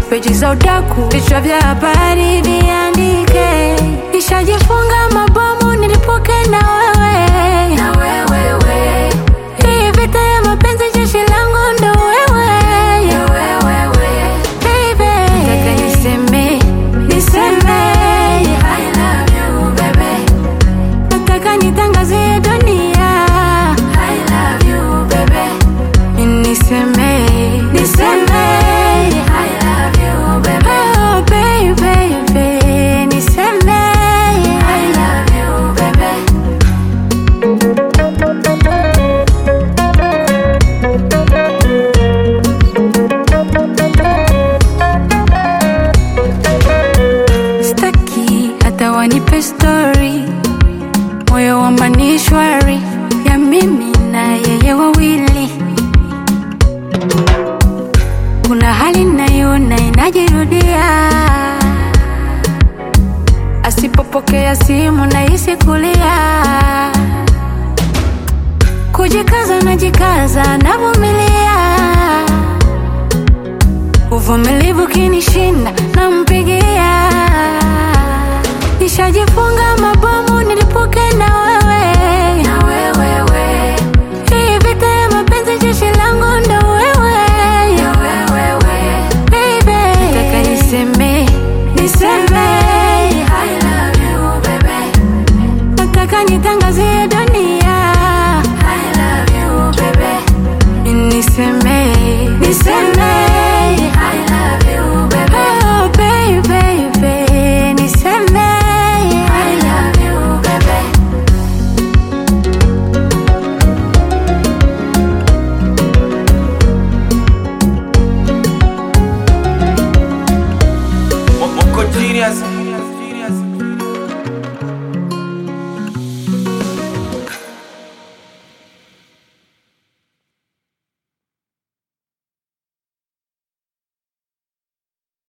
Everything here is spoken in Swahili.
peji za udaku, vichwa vya habari viandike. Nishajifunga mabomu nilipoke na wewe, na wewe we. Hii vita ya mapenzi jeshi langu ndo wewe, ya wewe we. Baby, nataka niseme, niseme I love you baby. Nataka nitangazie dunia I love you baby. Niseme, niseme I love you baby. Oh baby, baby. Niseme I love you baby. Staki hata wanipe story, moyo wa manishwari ya mimi na yeye wawili. Kuna hali naiona inajirudia, asipopokea simu nahisi kulia, kujikaza najikaza, navumilia uvumilivu kinishinda nampigia nishajifunga mabomu nilipoke na wewe na wewe we. hii vita ya mapenzi jeshi langu ndo wewe ya wewe we. baby nataka niseme niseme I love you baby nataka nitangazie dunia I love you baby niseme niseme I love you baby oh baby baby niseme I love you baby Mo- Moko genius